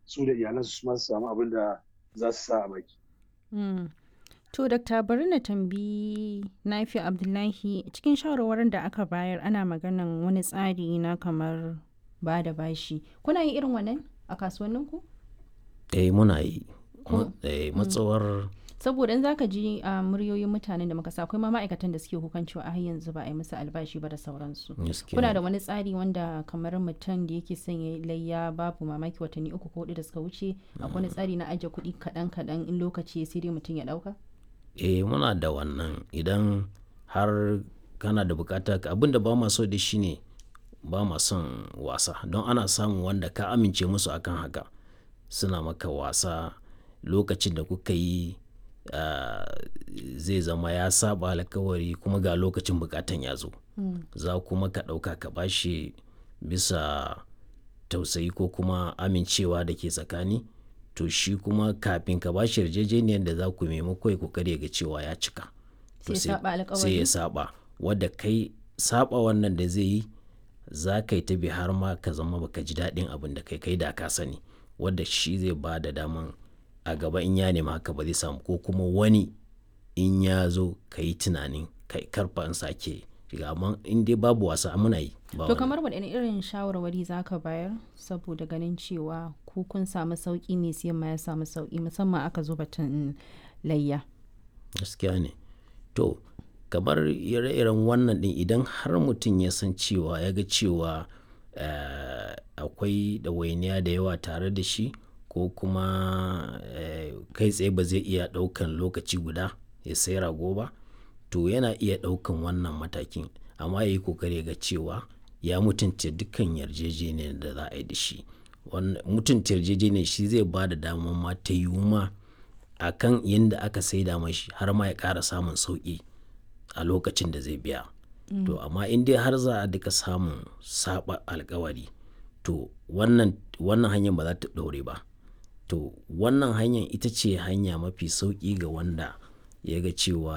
su da iyalansu su ma su samu abin da za su sa a baki. To, Dokta bari na tambayi Nafi Abdullahi cikin shawarwarin da aka bayar ana maganan wani tsari na kamar ba da bashi. Kuna yin irin wannan a kasuwanninku? Eh muna yi. Ko- Eh, matsawar Saboda in zaka ji a muryoyin mutanen da muka sa akwai ma ma'aikatan da suke kukan cewa a har yanzu ba a yi musu albashi ba da sauransu. gaskiya Kuna ne. da wani tsari wanda kamar mutum da yake son ya yi layya babu mamaki watanni uku ko hudu da suka wuce akwai wani tsari na ajiye kuɗi kaɗan kaɗan in lokaci ya sai dai mutum ya ɗauka? eh muna da wannan idan har kana da bukata abin da ba ma so da shi ne ba ma son wasa don ana samun wanda ka amince musu akan haka suna maka wasa lokacin da kuka yi ah, zai zama ya saba alkawari kuma ga lokacin bukatan ya zo za kuma ka ɗauka ka bashi bisa tausayi ko kuma amincewa da ke tsakani to shi kuma kafin ka bashi yarjejeniyar da za ku maimako ya kokari ya ga cewa ya cika to Sai ya saba alkawari? sai ya saba wadda kai saba wannan da zai yi za ka yi ta bi har ma ka zama baka ji daɗin abin da kai kai da ka sani wadda shi zai ba da daman a gaba in ya nema haka ba zai samu ko kuma wani in ya zo ka yi tunanin kai karfa in sake shiga amma in dai babu wasa muna yi ba To wani- kamar waɗanne irin shawarwari za ka bayar saboda ganin cewa ku kun samu sauƙi mai siyan ma ya samu sauƙi musamman aka zo batun layya. gaskiya ne to kamar ire-iren wannan din idan har mutum ya san cewa ya ga cewa eh, akwai ɗawainiya da yawa tare da shi ko kuma eh, kai tsaye ba zai iya ɗaukan lokaci guda ya sai rago ba to yana iya ɗaukan wannan matakin amma ya yi kokari ya ga cewa ya mutunta dukkan yarjejeniyar da za a yi da shi Wannan- mutunta yarjejeniyar shi zai ba da damar ma ta yiwu ma a kan yadda aka saida mashi har ma ya ƙara samun sauƙi a lokacin da zai biya to amma in dai har za a duka samun saba alkawari to wannan wannan hanyar ba za ta ɗore ba to wannan hanyar ita ce hanya mafi sauƙi ga wanda ya ga cewa